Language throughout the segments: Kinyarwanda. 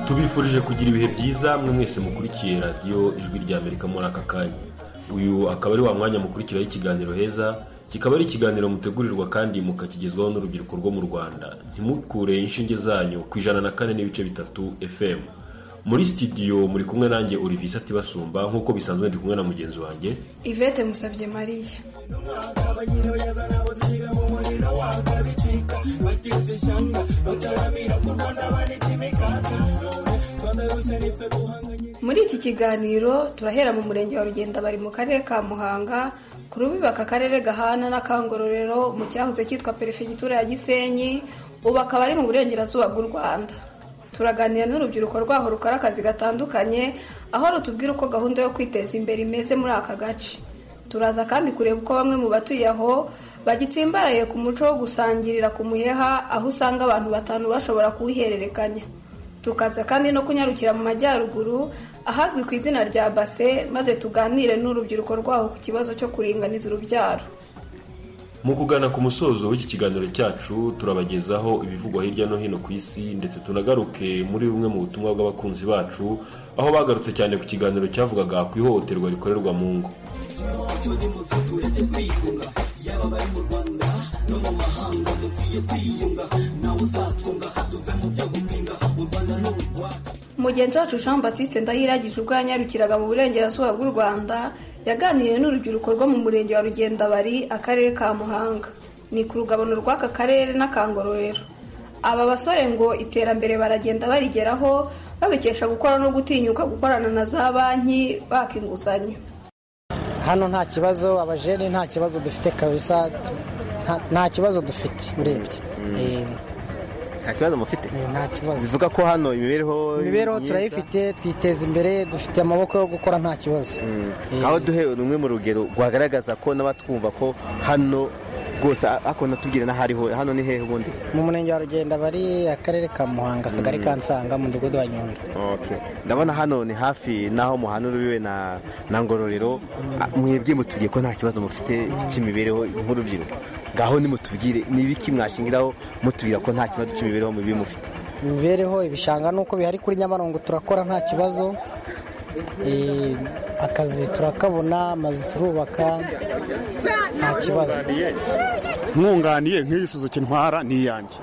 tubifurije kugira ibihe byiza mwe mwese mukurikiye radiyo ijwi rya amerika muri aka kanya uyu akaba ari wa mwanya mukurikiraho ikiganiro heza kikaba ari ikiganiro mutegurirwa kandi mukakigezwaho n'urubyiruko rwo mu rwanda ntimukure inshinge zanyu ku ijana na kane n'ibice bitatu fm muri sitidiyo muri kumwe nanjye Olivier atibasumba nk'uko bisanzwe ndi kumwe na mugenzi wanjye ivete musabye mariya muri iki kiganiro turahera mu murenge wa rugenda bari mu karere ka muhanga ku rubibaka akarere gahana n'akangororero mu cyahoze cyitwa perefegitura ya gisenyi ubu akaba ari mu burengerazuba bw'u rwanda turaganira n'urubyiruko rwaho rukora akazi gatandukanye aho rutubwira uko gahunda yo kwiteza imbere imeze muri aka gace turaza kandi kureba uko bamwe mu batuye aho bagitsimbaraye ku muco wo gusangirira ku muheha aho usanga abantu batanu bashobora kuwuhererekanya tukaza kandi no kunyarukira mu majyaruguru ahazwi ku izina rya base maze tuganire n'urubyiruko rwaho ku kibazo cyo kuringaniza urubyaro mu kugana ku musozo w'iki kiganiro cyacu turabagezaho ibivugwa hirya no hino ku isi ndetse tunagaruke muri bumwe mu butumwa bw'abakunzi bacu aho bagarutse cyane ku kiganiro cyavugaga ku ihohoterwa rikorerwa mu ngo mugenzi wacu jean batiste ndahiragije ubwo yanyarukiraga mu burengerazuba bw'u rwanda yaganiriye n'urubyiruko rwo mu murenge wa rugendabari akarere ka muhanga ni ku rugabano rw'aka karere n'akangororero aba basore ngo iterambere baragenda barigeraho babikesha gukora no gutinyuka gukorana na za banki baka inguzanyo hano nta kibazo abajene nta kibazo dufite kabisa nta kibazo dufite urebye nta kibazo mufite nta kibazo bivuga ko hano imibereho imibereho turayifite twiteza imbere dufite amaboko yo gukora nta kibazo aho duhe rumwe mu rugero rwagaragaza ko n'abatwumva ko hano rwose ako natubwire n'ahariho hano ni hehe ubundi mu murenge wa rugenda bari akarere ka muhanga akagari ka nsanga mu mudugudu wa nyundo ndabona hano ni hafi n'aho muhana urubiwe na ngororero mwebwe mutubwiye ko nta kibazo mufite cy'imibereho nk'urubyiruko ngaho nimutubwire n'ibiki mwashingiraho mutubwira ko nta kibazo cy'imibereho mibi mufite imibereho ibishanga nuko bihari kuri nyabarongo turakora nta kibazo akazi turakabona amazu turubaka nta kibazo mwunganiye nk'iyi suzuki ntwara ni iyanjye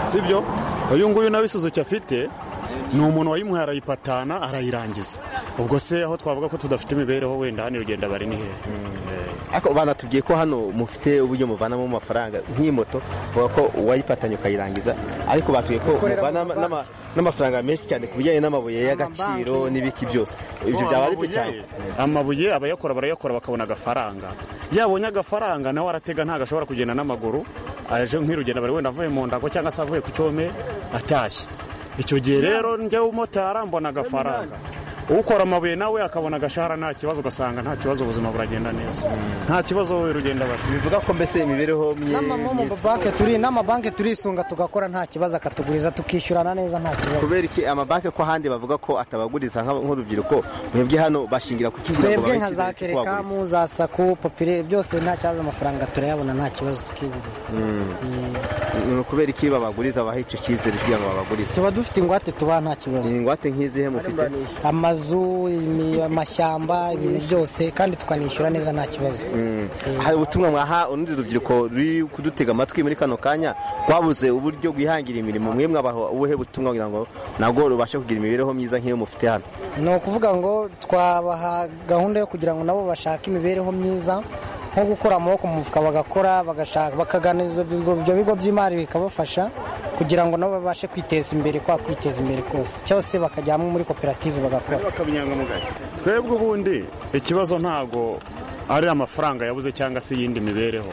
si byo uyu nguyu nawe isuzuki afite ni umuntu wayimuhaye arayipatana arayirangiza ubwo se aho twavuga ko tudafite imibereho wenda hano urugenda bari ni hehe ariko banatubwiye ko hano mufite uburyo muvanamo amafaranga nk'iyi moto bavuga ko uwayipatanye ukayirangiza ariko batubwiye ko muvana n'amafaranga menshi cyane ku bijyanye n'amabuye y'agaciro n'ibiki byose ibyo byaba ari byo cyane amabuye abayakora barayakora bakabona agafaranga yabonye agafaranga nawe aratega ntabwo ashobora kugenda n'amaguru aje nk'irugenda bari wenda avuye mu ndago cyangwa se avuye ku cyome atashye icyo gihe rero njya umumotari mbona agafaranga ukora amabuye nawe akabona agashahara nta kibazo ugasanga nta kibazo ubuzima buragenda neza nta kibazo wowe rugenda bari bivuga ko mbese imibereho n'amabanki turi n'amabanki turisunga tugakora nta kibazo akatuguriza tukishyurana neza nta kibazo kubera iki amabanki ko ahandi bavuga ko atabaguriza nk'urubyiruko mwebwe hano bashingira ku kigo twebwe nka za kerekamu za saku popire byose nta kibazo amafaranga turayabona nta kibazo tukiguriza ni ukubera iki babaguriza baha icyo cyizere kugira ngo babagurize tuba dufite ingwate tubaha nta kibazo ingwate nk'izihe mufite amazu amazu amashyamba ibintu byose kandi tukanishyura neza nta kibazo hari ubutumwa mwaha urundi rubyiruko ruri kudutega amatwi muri kano kanya rwabuze uburyo rwihangira imirimo mwe mwabaha ubuhe butumwa kugira ngo nabwo rubashe kugira imibereho myiza nk'iyo mufite hano ni ukuvuga ngo twabaha gahunda yo kugira ngo nabo bashake imibereho myiza nko gukura amaboko mu mufuka bagakora bakagana ibyo bigo by'imari bikabafasha kugira ngo nabo babashe kwiteza imbere kwa kwiteza imbere kose cyose bakajyamo muri koperative bagakora twebwe ubundi ikibazo ntabwo ari amafaranga yabuze cyangwa se iyindi mibereho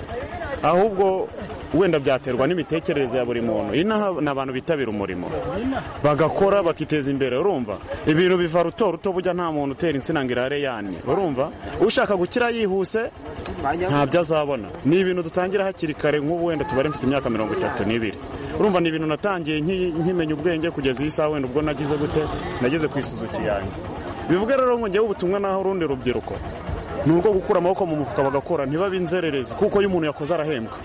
ahubwo wenda byaterwa n'imitekerereze ya buri muntu inaha ni abantu bitabira umurimo bagakora bakiteza imbere urumva ibintu biva ruto ruto bujya nta muntu utera insina ngo irare yani urumva ushaka gukira yihuse ntabyo azabona ni ibintu dutangira hakiri kare nk'ubu wenda tubare mfite imyaka mirongo itatu n'ibiri urumva ni ibintu natangiye nkimenya ubwenge kugeza iyi saha wenda ubwo nagize gute nageze ku isuzuki yanjye bivuga rero ngewe ubutumwa naho urundi rubyiruko ni urwo gukura amaboko mu mufuka bagakora ntibabe inzererezi kuko iyo umuntu yakoze arahembwa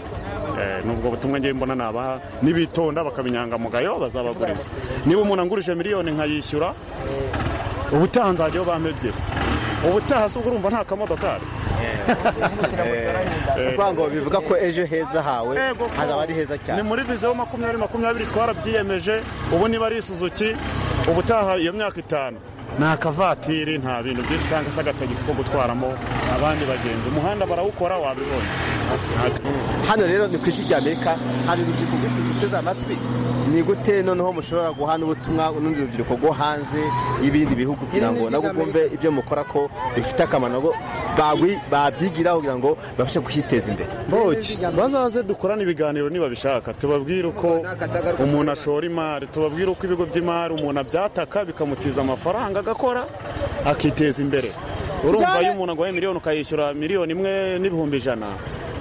nubwo butumwa ngiye mbona nabaha nibitonda bakaba inyangamugayo bazabaguriza niba umuntu angurije miliyoni nkayishyura ubutaha nzajyaho bampa ebyiri ubutaha si ubwo urumva nta kamodokari kuvuga ngo bivuga ko ejo heza hawe Yego, ko- hazaba ari heza ni cyane muri viziyo makumyabiri makumyabiri twarabyiyemeje ubu niba ari isuzuki ubutaha iyo myaka itanu nta kavatiri nta bintu byinshi cyangwa se agatagisi ko gutwaramo abandi bagenzi umuhanda barawukora wabibonye hano rero ni ku isi ry'amerika hari urubyiruko rwinshi ruteze amatwi ni gute noneho mushobora guha n'ubutumwa urundi rubyiruko rwo hanze y'ibindi bihugu kugira ngo nabwo bwumve ibyo mukora ko bifite akamaro ngo bagwi- babyigiraho kugira ngo babashe gushyiteza imbere boki bazaze dukorane ibiganiro niba bishaka tubabwire uko umuntu ashora imari tubabwire uko ibigo by'imari umuntu abyataka bikamutiza amafaranga agakora akiteza imbere urumva iyo umuntu aguhaye miliyoni ukayishyura miliyoni imwe n'ibihumbi ijana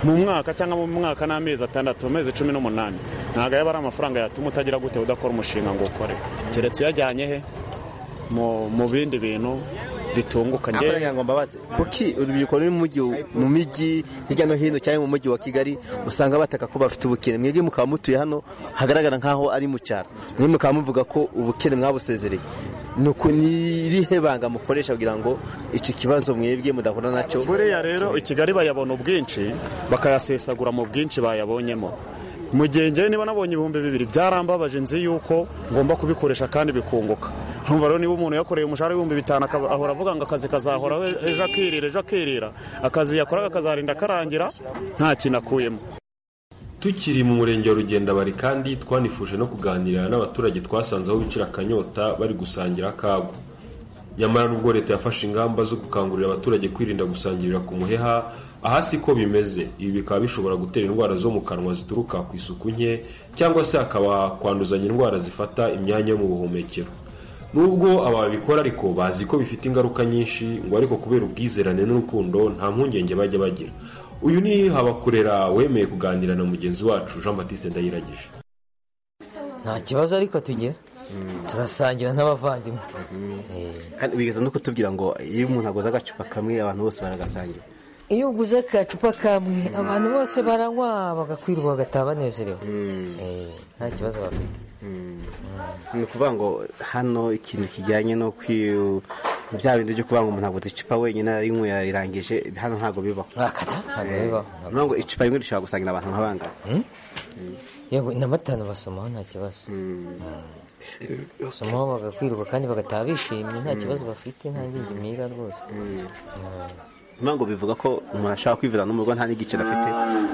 mu mwaka cyangwa mu mwaka n'amezi atandatu amezi cumi n'umunani ntabwo yaba ari amafaranga yatuma utagira gute udakora umushinga ngo ukore keretse uyajyanye he mu mu bindi bintu bitunguka njyewe- Amafaranga ngo mbabaze kuki urubyiruko ruri mu mujyi- mu mijyi hirya no hino cyangwa mu mujyi wa kigali usanga bataka ko bafite ubukene mwebwe mukaba mutuye hano hagaragara nk'aho ari mu cyaro mwebwe mukaba muvuga ko ubukene mwabusezereye ni uku- ni irihe banga mukoresha kugira ngo icyo kibazo mwebwe mudahura nacyo buriya rero i kigali bayabona ubwinshi bakayasesagura mu bwinshi bayabonyemo mu gihe ngewe niba nabonye ibihumbi bibiri byarambabaje nzi yuko ngomba kubikoresha kandi bikunguka ntumva rero niba umuntu yakoreye umushahara w'ibihumbi bitanu akaba- ahora avuga ngo akazi kazahoraho ejo akirira ejo akirira akazi yakoraga kazarinda karangira nta kintu akuyemo tukiri mu murenge wa rugendabari kandi twanifuje no kuganira n'abaturage twasanze aho bicira akanyota bari gusangira akabo nyamara nubwo leta yafashe ingamba zo gukangurira abaturage kwirinda gusangirira ku muheha aha si ko bimeze ibi bikaba bishobora gutera indwara zo mu kanwa zituruka ku isuku nke cyangwa se hakaba kwanduzanya indwara zifata imyanya yo mu buhumekero nubwo ababikora ariko bazi ko bifite ingaruka nyinshi ngo ariko kubera ubwizerane n'urukundo nta mpungenge bajya bagira uyu ni habakurera wemeye kuganira na mugenzi wacu jean batiste ndayiragije nta kibazo ariko tugira turasangira n'abavandimwe Eh, kandi bigeza no kutubwira ngo iyo umuntu aguze agacupa kamwe abantu bose baragasangira iyo uguze akacupa kamwe abantu bose baranywa bagakwirwa bagataha banezerewe Eh, nta kibazo bafite ni ukuvuga ngo hano ikintu kijyanye no kwi- bya bindi byo kuvuga ngo umuntu aguze icupa wenyine arinywe yarangije hano ntabwo bibaho wakata ntabwo bibaho Nuvuga ngo icupa rimwe rishobora gusangira abantu nka bangahe yego na batanu basomaho nta kibazo basomaho bagakwirwa kandi bagataha bishimye nta kibazo bafite nta ngingimira rwose Nuvuga ngo bivuga ko umuntu ashobora kwivira no mu rugo nta n'igiciro afite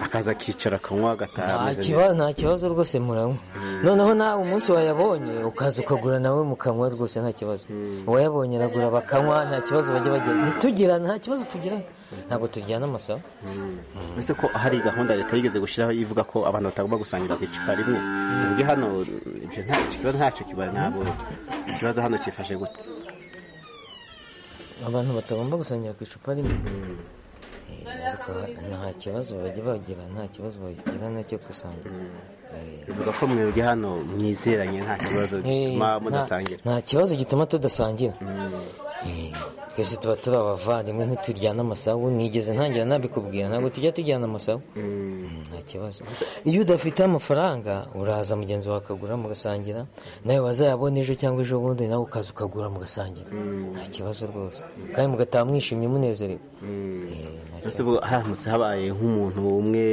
akaza akicara akanywa agataha nta ameze neza kibazo nta kibazo rwose muranywa noneho nawe umunsi wayabonye ukaza ukagura nawe mukanywa rwose nta kibazo uwayabonye aragura bakanywa nta kibazo bajya bagira ntitugirane nta kibazo tugirana ntabwo tujyana amasaba uretse ko hari gahunda leta yigeze gushyiraho ivuga ko abantu batagomba gusangira ku icupa rimwe ubwo hano ibyo nta ikibazo ntacyo kiba ntabwo ikibazo hano kifashe gute abantu batagomba gusangira ku icupa rimwe Eh, ariko nta kibazo bajya bagira nta kibazo bagirana cyo gusangira Eh, bivuga ko mwebwe hano mwizeranye nta kibazo gituma nta- mudasangira nta kibazo gituma tudasangira Eh, twese tuba turi abavandimwe ntituryana amasabu nigeze ntangira nabikubwira ntabwo tujya tujyana amasabu Mm, nta kibazo iyo udafite amafaranga uraza mugenzi wawe akagura mugasangira nawe wazayabona ejo cyangwa ejo bundi nawe ukaza ukagura mugasangira nta kibazo rwose kandi mugataha mwishimye munezerewe Eh, nta Ese ubwo haramutse habaye nk'umuntu umwe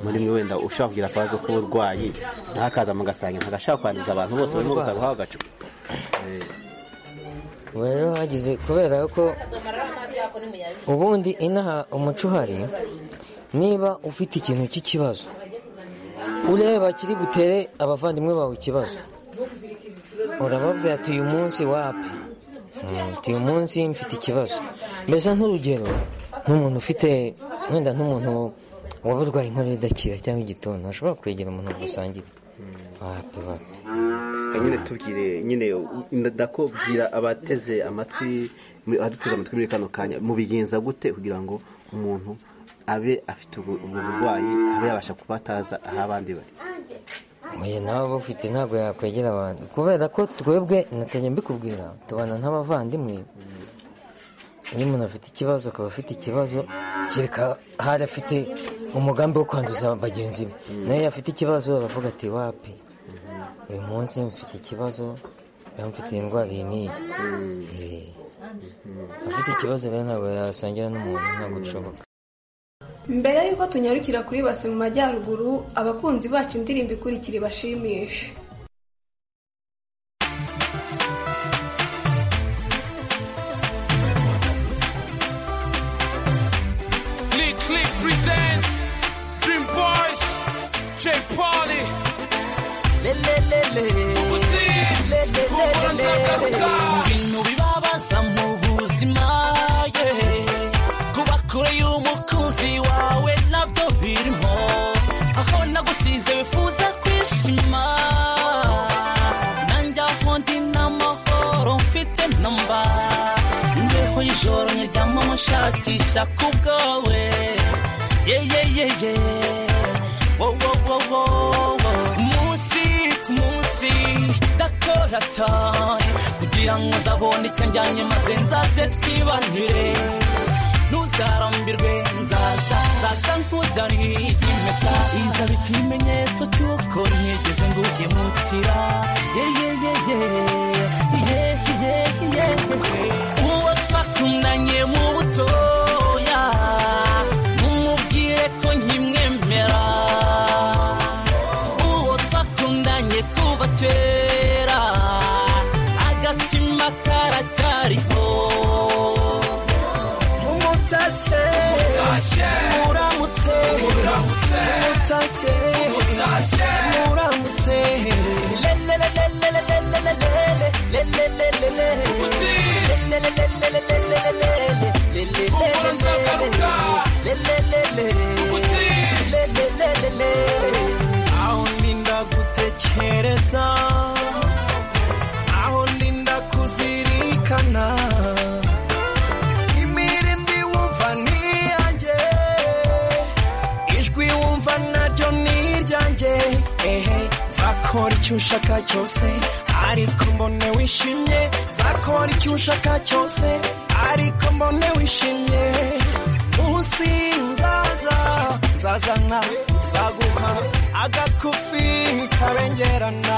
muri mwe wenda ushobora kugira akabazo k'uburwayi ntakaza mugasangira ntagashaka kwanduza abantu bose barimo gusa guhaha agacupa Ubu rero hagize kubera ko ubundi inaha umuco uhari niba ufite ikintu cy'ikibazo ureba kiri butere abavandimwe bawe ikibazo urababwira ati uyu munsi wapi Mm, ati uyu munsi mfite ikibazo mbese nk'urugero nk'umuntu ufite wenda nk'umuntu waba urwaye inkorora idakira cyangwa igituntu ashobora kwegera umuntu basangira wapi wapi Reka nyine tubwire nyine ndakubwira abateze amatwi muri- abaduteze amatwi muri kano kanya mubigenza gute kugira ngo umuntu abe afite ubwo ubwo burwayi abe yabasha kuba ataza aho abandi bari Oya nawe bufite ntabwo yakwegera abantu kubera ko twebwe natajya mbikubwira tubana nk'abavandimwe iyo umuntu afite ikibazo akaba afite ikibazo kereka hari afite umugambi wo kwanduza bagenzi be nawe afite ikibazo aravuga ati wapi uyu munsi mfite ikibazo rero mfite indwara iyi n'iyi Eh. afite ikibazo rero ntabwo yasangira n'umuntu ntabwo bishoboka mbere y'uko tunyarukira kuri base mu majyaruguru abakunzi bacu indirimbo ikurikira ibashimishe Click Click presents Dream Boys, J Polly, Ubuti, Ububanza Garuka. ibintu bibabaza mu buzima yeah. kuba kure y'umukunzi wawe nabyo birimo aho nagusize wifuza kwishima nanjye aho ndi n'amahoro mfite namba imbeho y'ijoro nyiryamo mushakisha ku bwawe yeyeyeye wowowowo umunsi ku munsi ndakora cyane kugira ngo nzabone icyo njyanye maze nzaze twibanire ntuzarambirwe nzaza nzaza nkuzaniye impeta izaba ikimenyetso cy'uko ntigeze ngukemukira yeyeyeye yeyeyeye uwo twakundanye mu butoya numubwire ko nkimwemera uwo twakundanye kuva kera agatima karacyariho umutashye muramutse umutashye muramutse lelelelelelelelelele Ubuti, Ububanza Garuka. Ubuti, aho ndinda gutekereza aho ndinda kuzirikana imirindi wumva niyanjye ijwi wumva naryo niryanjye ehe nzakora icyo ushaka cyose ariko mbone wishimye nzakora icyo ushaka cyose ariko mbone wishimye munsi nzaza nzazana nzaguha agakufi kabengerana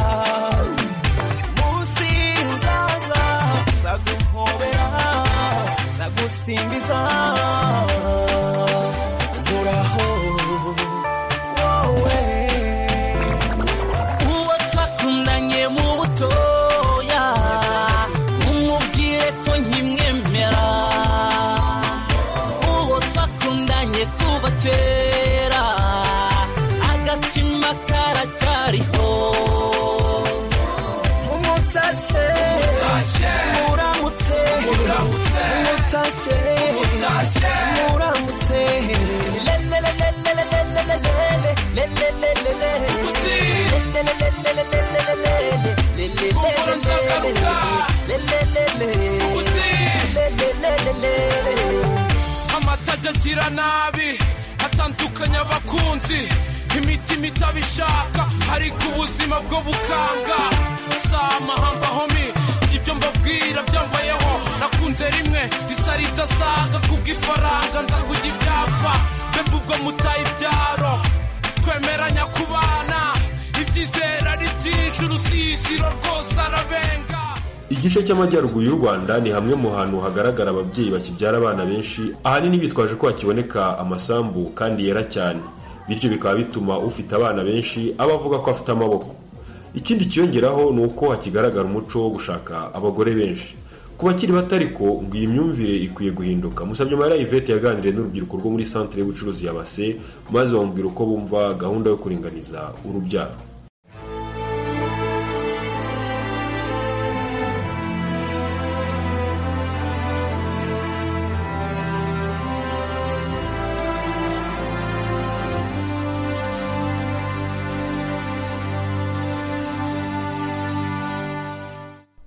munsi nzaza nzaguhobera nzagusimbiza uraho wowe uwo twakundanye mu butoya umubwire ko nkimwemera uwo twakundanye kuva kera agatima karacyariho umutashye muramutse umutashye muramutse lelelelelelelelele lelelelele Ubuti, amata ajya agira nabi atandukanya abakunzi imitima itabishaka ariko ubuzima bwo bukanga si amahamba homi ibyo mbabwira byambayeho nakunze rimwe risa ridasaga kubw'ifaranga nza kujya ibyapa mbega ubwo mutaye ibyaro twemeranya kubana ibyizera ari byinshi urusisiro rwose arabenga igice cy'amajyaruguru y'u rwanda ni hamwe mu hantu hagaragara ababyeyi bakibyara abana benshi ahanini bitwaje ko hakiboneka amasambu kandi yera cyane bityo bikaba bituma ufite abana benshi aba avuga ko afite amaboko ikindi kiyongeraho ni uko hakigaragara umuco wo gushaka abagore benshi ku bakiri bato ariko ngo iyi myumvire ikwiye guhinduka musabye amarira yvette yaganiriye n'urubyiruko rwo muri santire y'ubucuruzi ya base maze bamubwira uko bumva gahunda yo kuringaniza urubyaro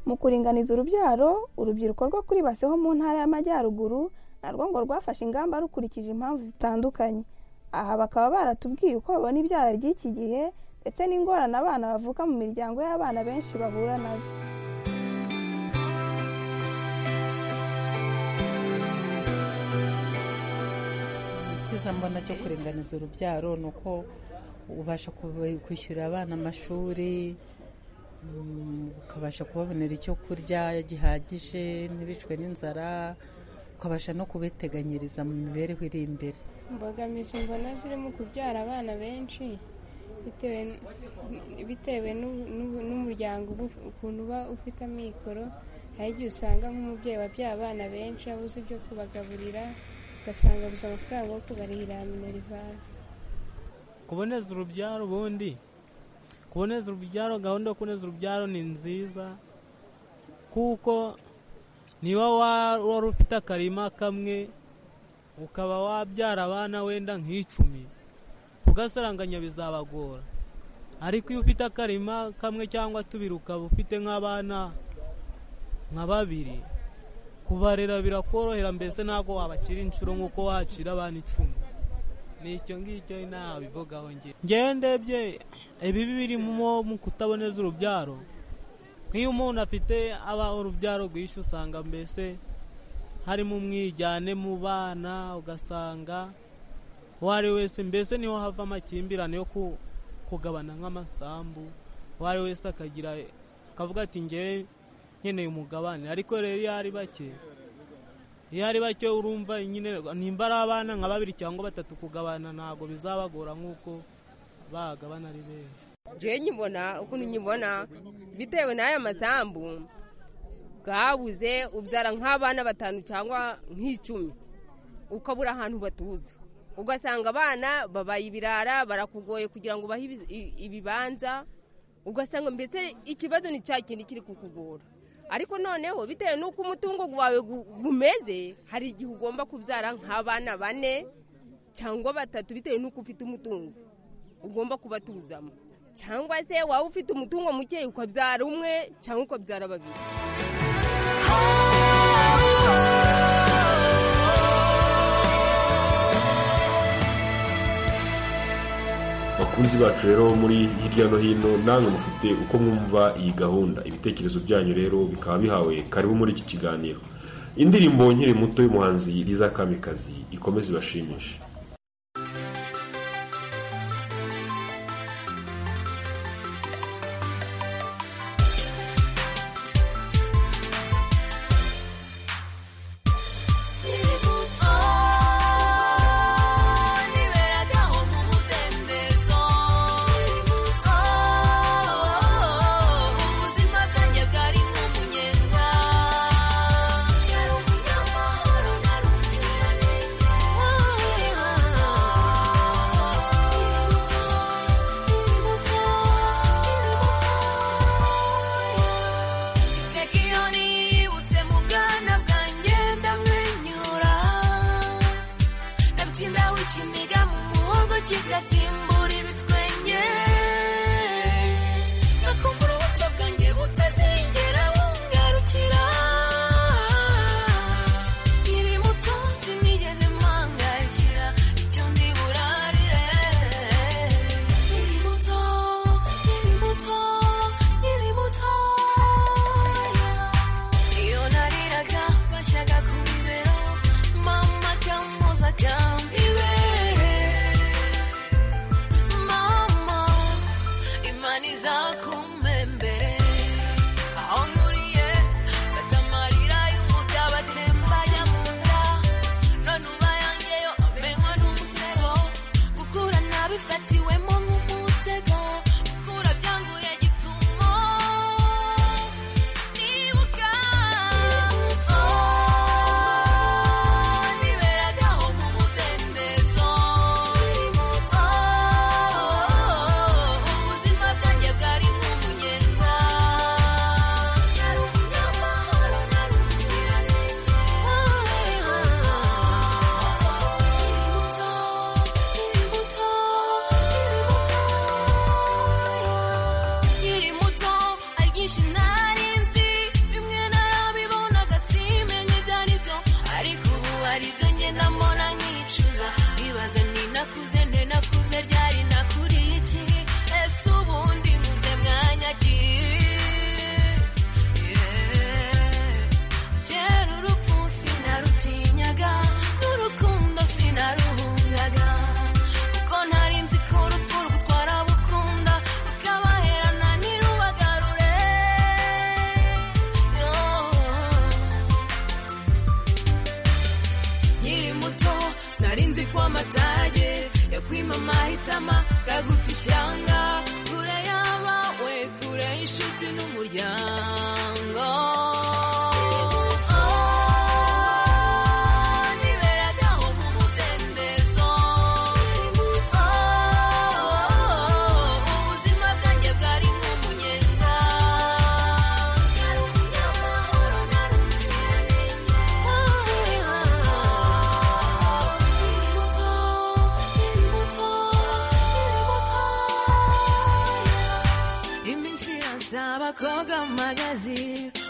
mu kuringaniza urubyaro urubyiruko rwo kuri base ho mu ntara y'amajyaruguru narwo ngo rwafashe ingamba rukurikije impamvu zitandukanye aha bakaba baratubwiye uko babona ibyara ry'iki gihe ndetse n'ingorane abana bavuka mu miryango y'abana benshi bahura nazo Icyo icyiza mbona cyo kuringaniza urubyaro ni uko ubasha kubi- kwishyurira abana amashuri mm, ukabasha kubabonera icyo kurya gihagije ntibicwe n'inzara ukabasha no kubiteganyiriza mu mibereho iri imbere imbogamizi mbona zirimo kubyara abana benshi bitewe n- bitewe n'u- n'u- n'umuryango uba- ukuntu uba ufite amikoro hari igihe usanga nk'umubyeyi wabyaye abana benshi abuze ibyo kubagaburira ugasanga abuze amafaranga yo kubarihira minerivare kuboneza urubyaro ubundi kuboneza urubyaro gahunda yo kuboneza urubyaro ni nziza kuko niba wa- wari ufite akarima kamwe ukaba wabyara abana wenda nk'icumi kugasaranganya bizabagora ariko iyo ufite akarima kamwe cyangwa tubiri ukaba ufite nk'abana nka babiri kubarera birakorohera mbese ntabwo wabakira inshuro nk'uko wacira abana icumi ni icyo ngicyo nabivugaho njye ngewe ndebye ibibi birimo mu kutaboneza urubyaro nk'iyo umuntu afite aba urubyaro rwinshi usanga mbese harimo umwijyane mu bana ugasanga uwo ari we wese mbese niho hava amakimbirane yo ku- kugabana nk'amasambu uwo ari we wese akagira akavuga ati ngewe nkeneye umugabane ariko rero iyo ari bake iyo ari bake urumva nyine nimba ari abana nka babiri cyangwa batatu kugabana ntabwo bizabagora nk'uko bagabana ari benshi jewe nyibona ukuntu nyibona bitewe n'aya masambu bwabuze ubyara nk'abana batanu cyangwa nk'icumi ukabura ahantu batuza ugasanga abana babaye ibirara barakugoye kugira ngo ubahe ibi- i- ibibanza ugasanga mbese ikibazo ni cya kindi kiri kukugora ariko noneho bitewe n'uko umutungo wawe gu- gumeze hari igihe ugomba kubyara nk'abana bane cyangwa batatu bitewe n'uko ufite umutungo ugomba kubatuzamo cyangwa se waba ufite umutungo muke ukabyara umwe cyangwa ukabyara babiri bakunzi bacu rero muri hirya no hino namwe mufite uko mwumva iyi gahunda ibitekerezo byanyu rero bikaba bihawe karibu muri iki kiganiro indirimbo nkiri muto y'umuhanzi Liza Kamikazi ikomeze ibashimishe ubuzima bwanjye bwari nk'umunyenga nari umunyamahoro nari umuziranenge inshuti ishyanga kure y'abawe kure y'inshuti n'umuryango Oh, niberagaho mu mudendezo Oh, ubuzima bwanjye bwari nk'umunyenga Nari umunyamahoro, nari umuziranenge Oh, imbuto, imbuto, iminsi yose abakobwa mu magazi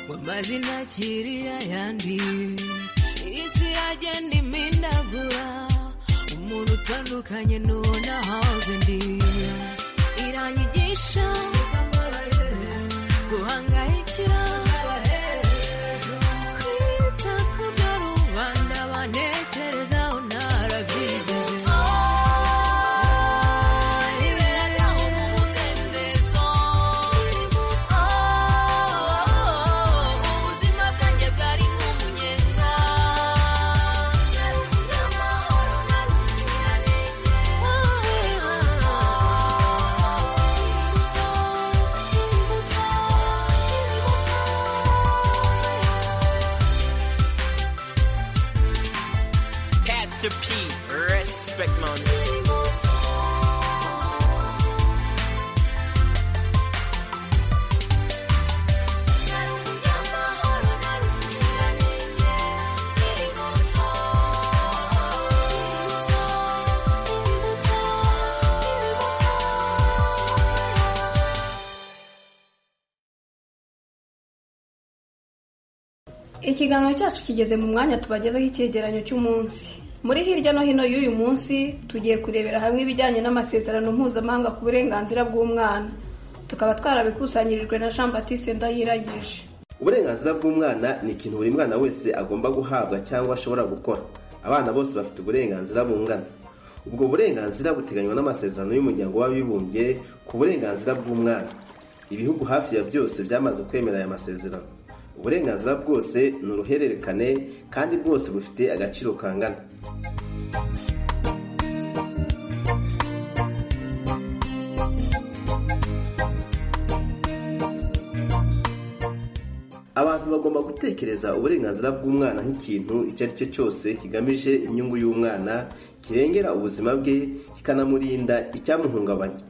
mu mazina akiri ayandi isi yagenda imindagura umuntu utandukanye n'uwo nahoze ndi iranyigisha guhangayikira kwita ku byo rubanda banekerezaho narabyigeze niberagaho mu mudendezo Oh, ubuzima bwanjye bwari nk'umunyenga Nari umunyamahoro, nari umuziranenge Pastor P, respect man. ikiganiro cyacu kigeze mu mwanya tubagezeho icyegeranyo cy'umunsi muri hirya no hino y'uyu munsi tugiye kurebera hamwe ibijyanye n'amasezerano mpuzamahanga ku burenganzira bw'umwana tukaba twarabikusanyirijwe na jean batiste ndayiragije uburenganzira bw'umwana ni ikintu buri mwana wese agomba guhabwa cyangwa ashobora gukora abana bose bafite uburenganzira bungana ubwo burenganzira buteganywa n'amasezerano y'umuryango w'abibumbye ku burenganzira bw'umwana ibihugu hafi ya byose byamaze kwemera aya masezerano uburenganzira bwose ni uruhererekane kandi bwose bufite agaciro kangana abantu bagomba gutekereza uburenganzira bw'umwana nk'ikintu icyo ari cyo cyose kigamije inyungu y'umwana kirengera ubuzima bwe kikanamurinda icyamuhungabanya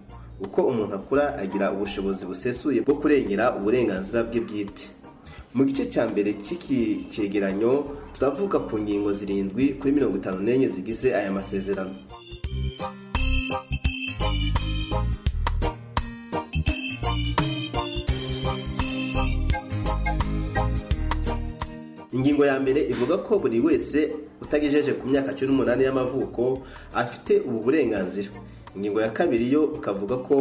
uko umuntu akura agira ubushobozi busesuye bwo kurengera uburenganzira bwe bwite mu gice cya mbere cy'iki cyegeranyo turavuga ku ngingo zirindwi kuri mirongo itanu n'enye zigize aya masezerano ingingo ya mbere ivuga ko buri wese utagejeje ku myaka cumi n'umunani y'amavuko afite ubu burenganzira ingingo ya kabiri yo ikavuga ko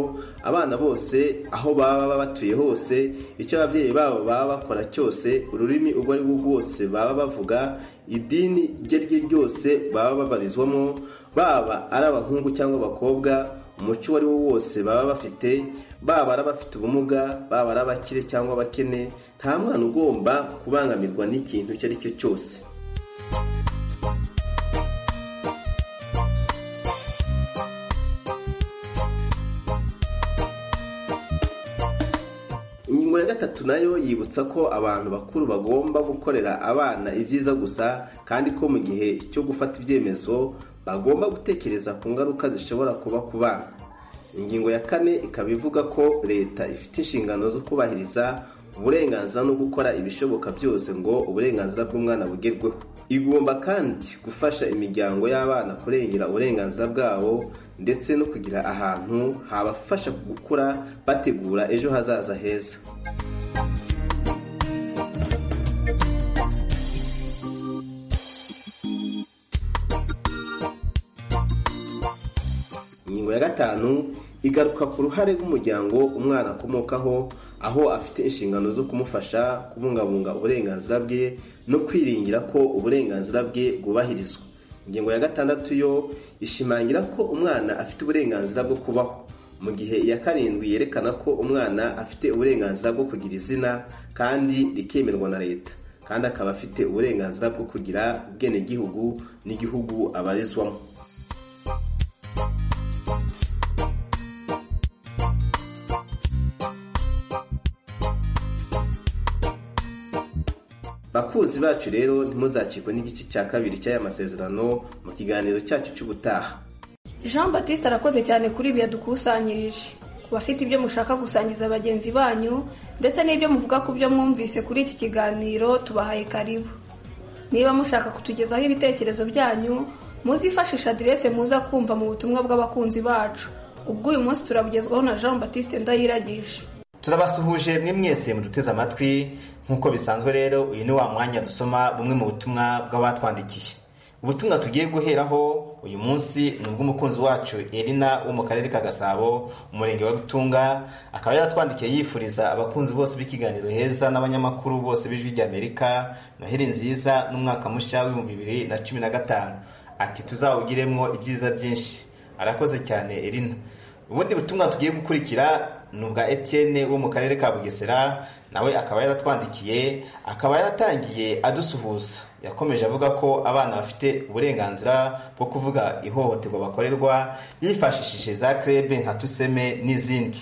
abana bose aho baba batuye hose icyo ababyeyi babo baba bakora cyose ururimi ubwo ari bwo bwose baba bavuga idini iryo ari ryo ryose baba babarizwamo baba ari abahungu cyangwa abakobwa umuco uwo ari wo wose baba bafite baba ari abafite ubumuga baba ari abakire cyangwa abakene nta mwana ugomba kubangamirwa n'ikintu icyo ari cyo cyose ingingo ya gatatu nayo yibutsa ko abantu bakuru bagomba gukorera abana ibyiza gusa kandi ko mu gihe cyo gufata ibyemezo bagomba gutekereza ku ngaruka zishobora kuba ku bana ingingo ya kane ikaba ivuga ko leta ifite inshingano zo kubahiriza uburenganzira no gukora ibishoboka byose ngo uburenganzira bw'umwana bugerweho igomba kandi gufasha imiryango y'abana kurengera uburenganzira bwabo ndetse no kugira ahantu habafasha gukura bategura ejo hazaza heza ingingo ya gatanu igaruka ku ruhare rw'umuryango umwana akomokaho aho afite inshingano zo kumufasha kubungabunga uburenganzira bwe no kwiringira ko uburenganzira bwe bwubahirizwa ingingo ya gatandatu yo ishimangira ko umwana afite uburenganzira bwo kubaho mu gihe iya karindwi yerekana ko umwana afite uburenganzira bwo kugira izina kandi rikemerwa na leta kandi akaba afite uburenganzira bwo kugira ubwenegihugu n'igihugu abarizwamo bakuzi bacu rero ntimuzacikwe n'igice cya kabiri cy'aya masezerano mu kiganiro cyacu cy'ubutaha jean batiste arakoze cyane kuri ibi yadukusanyirije ku bafite ibyo mushaka gusangiza bagenzi banyu ndetse n'ibyo muvuga ku byo mwumvise kuri iki kiganiro tubahaye karibu niba mushaka kutugezaho ibitekerezo byanyu muzifashishe aderese muza kumva mu butumwa bw'abakunzi bacu ubwo uyu munsi turabugezwaho na jean batiste ndayiragije turabasuhuje mwe mwese muduteze amatwi nk'uko bisanzwe rero uyu ni wa mwanya dusoma bumwe mu butumwa bw'abatwandikiye ubutumwa tugiye guheraho uyu munsi ni ubw'umukunzi wacu erina wo mu karere ka gasabo umurenge wa rutunga akaba yaratwandikiye yifuriza abakunzi bose b'ikiganiro heza n'abanyamakuru bose b'ijwi ry'amerika noheli nziza n'umwaka mushya w'ibihumbi bibiri na cumi na gatanu ati tuzawugiremo ibyiza byinshi arakoze cyane erina ubundi butumwa tugiye gukurikira ni ubwa Etienne wo mu karere ka bugesera nawe akaba yaratwandikiye akaba yaratangiye adusuhuza yakomeje avuga ko abana bafite uburenganzira bwo kuvuga ihohoterwa bakorerwa yifashishije za krebe nka tuseme n'izindi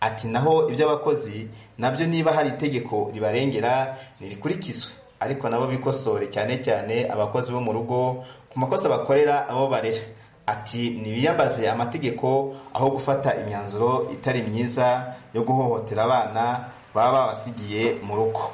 ati naho iby'abakozi nabyo niba hari itegeko ribarengera ntirikurikizwe ariko nabo bikosore cyane cyane abakozi bo mu rugo ku makosa bakorera abo barera ati ntibiyambaze amategeko aho gufata imyanzuro itari myiza yo guhohotera abana baba babasigiye mu rugo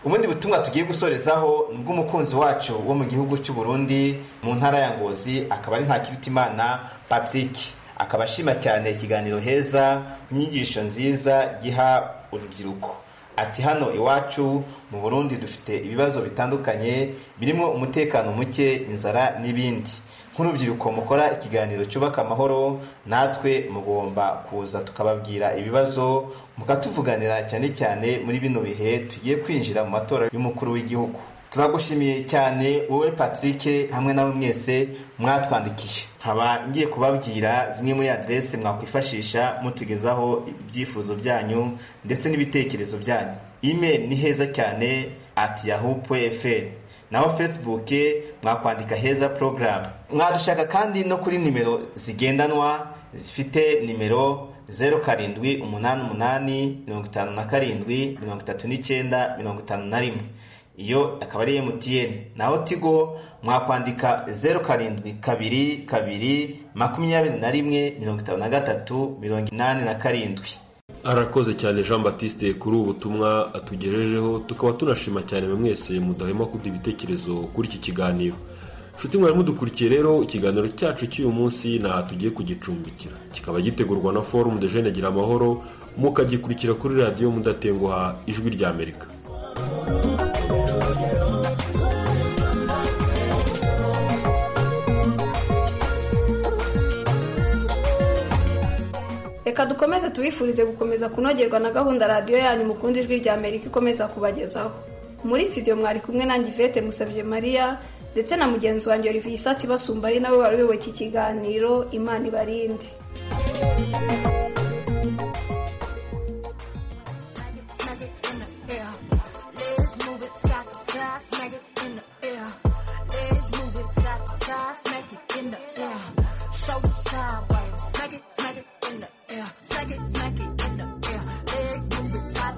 ubundi butumwa tugiye gusorezaho ni bw'umukunzi wacu wo mu gihugu cy'u Burundi mu ntara ya ngozi akaba ari ntakirutimana patrick akaba ashima cyane ikiganiro heza ku nyigisho nziza giha urubyiruko ati hano iwacu mu burundi dufite ibibazo bitandukanye birimo umutekano muke inzara n'ibindi nk'urubyiruko mukora ikiganiro cyubaka amahoro natwe mugomba kuza tukababwira ibibazo mukatuvuganira cyane cyane muri bino bihe tugiye kwinjira mu matora y'umukuru w'igihugu turagushimiye cyane wowe patrick hamwe nawe mwese mwatwandikiye nkaba ngiye kubabwira zimwe muri aderese mwakwifashisha mutugezaho ibyifuzo byanyu ndetse n'ibitekerezo byanyu email ni heza cyane at yahoo.fr naho facebook mwakwandika heza porogaramu mwadushaka kandi no kuri nimero zigendanwa zifite nimero zeru karindwi umunani umunani mirongo itanu na karindwi mirongo itatu n'icyenda mirongo itanu na rimwe iyo akaba ari mtn naho tigo mwakwandika zeru karindwi kabiri kabiri makumyabiri na rimwe mirongo itanu na gatatu mirongo inani na karindwi arakoze cyane jean batiste kuri ubu butumwa atugejejeho tukaba tunashima cyane buri mwese mudahema kuduha ibitekerezo kuri iki kiganiro nshuti mwari mudukurikiye rero ikiganiro cyacu cy'uyu munsi ni aha tugiye kugicumbikira kikaba gitegurwa na forumu de jene gira amahoro mukagikurikira kuri radiyo mudatenguha ijwi ry'amerika reka dukomeze tubifurize gukomeza kunogerwa na gahunda radiyo yanyu mukunda ijwi rya amerika ikomeza kubagezaho muri studio mwari kumwe nanjye ivete musabye mariya ndetse na mugenzi wanjye olivier isati basumba ari nawe wari uyoboye iki kiganiro imana ibarinde Smack it, smack it in the air. Smack it, smack it in the air. Legs move it, top